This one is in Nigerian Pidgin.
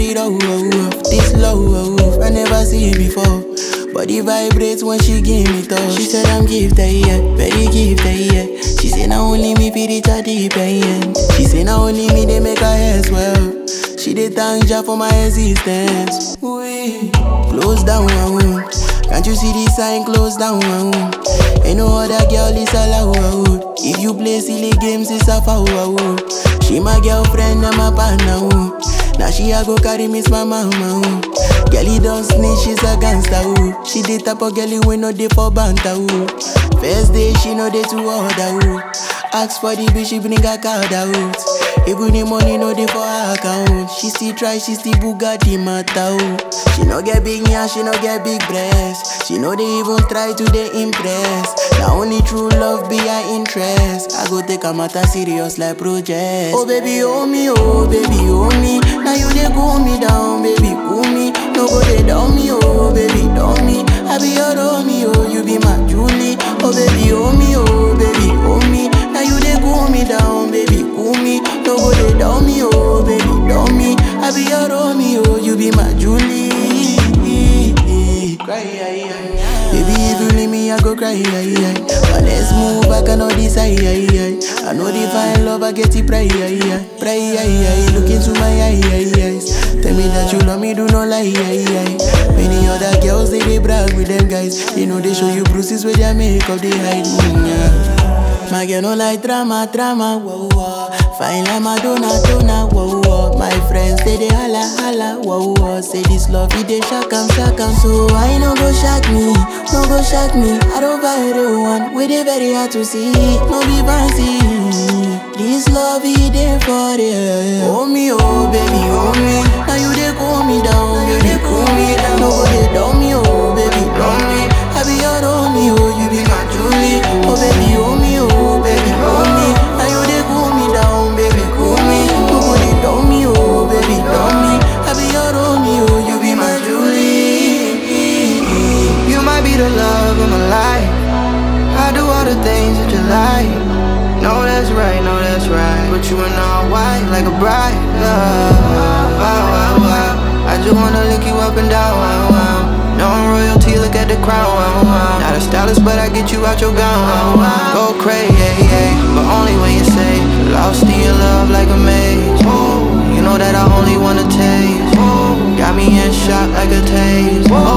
it off. This love, I never see it before. Body vibrates when she give me touch. She said I'm gifted, yeah, very gifted, yeah. She say now only me fi reach a deep end. She say now only me they make her hair swell. She dey thank Jah for my existence. We close down, uh, can't you see the sign? Close down, uh, ain't no other girl is allowed. If you play silly games, it's a foul. uh. She my girlfriend, I'm a partner. uh. Now she a go carry miss my mama. uh. Girlie don't snitch, she's a gangster. uh. She the type of girlie we no dey for banter. uh. First day she no dey to order. uh. Ask for the bitch, she bring her card out. Even the money no dey for her account. She still try, she still Bugatti matter. oh. She no get big yeah, she no get big breast. She no dey even try to dey impress. Now only true love be her interest. I go take a matter serious like project. Oh baby, oh me, oh baby, oh me. Now you dey cool me down, baby, cool me. No go dey down me, oh baby, down me. I be your Romeo, you be my Julie. Oh baby, oh me, oh baby, oh me. Now you dey cool me down, baby, cool me. No go dey down me, oh baby, down me. I be your Romeo, you be my Julie. Cry, yeah, yeah. Baby, if you leave me, I go cry, yeah, yeah. But let's move, I cannot decide, yeah, yeah. I know the fine love, I get it, pray, yeah, yeah. Pray, yeah, yeah. Look into my eye, yeah, eyes. Tell me that you love me, do not lie, yeah, yeah. Many other girls, they, they brag with them guys. You know, they show you bruises with their makeup, they hide, mm, yeah. My girl no like drama, drama, whoa, whoa. Fine like Madonna, Donna, whoa, whoa. My friends say they holla, holla, whoa, whoa. Say this love, it they shock 'em, shock 'em. So I no go shock me, no go shock me. I don't buy the one, with it very hard to see, no be fancy. This love, it they for real. Oh me, oh baby, oh me. Now you they cool me down, you they cool me down. No go they down me, oh baby, down me. I be your Romeo, you be my Julie. Oh baby, oh me, oh baby, oh me. Now you they cool me down, baby, cool me. No go they down me, oh baby, down me. I be your Romeo, you be my Julie. You might be the love of my life. I do all the things that you like. No, that's right, no, that's right. Put you in all white like a bride. Love. Wow, wow, wow. I just wanna lick you up and down. Wow, wow. No royalty, look at the crown. Wow, wow. Not a stylist, but I get you out your gown. Wow, wow. Go crazy, but only when you say lost in your love like a maze. You know that I only wanna taste. Got me in shock like a taste.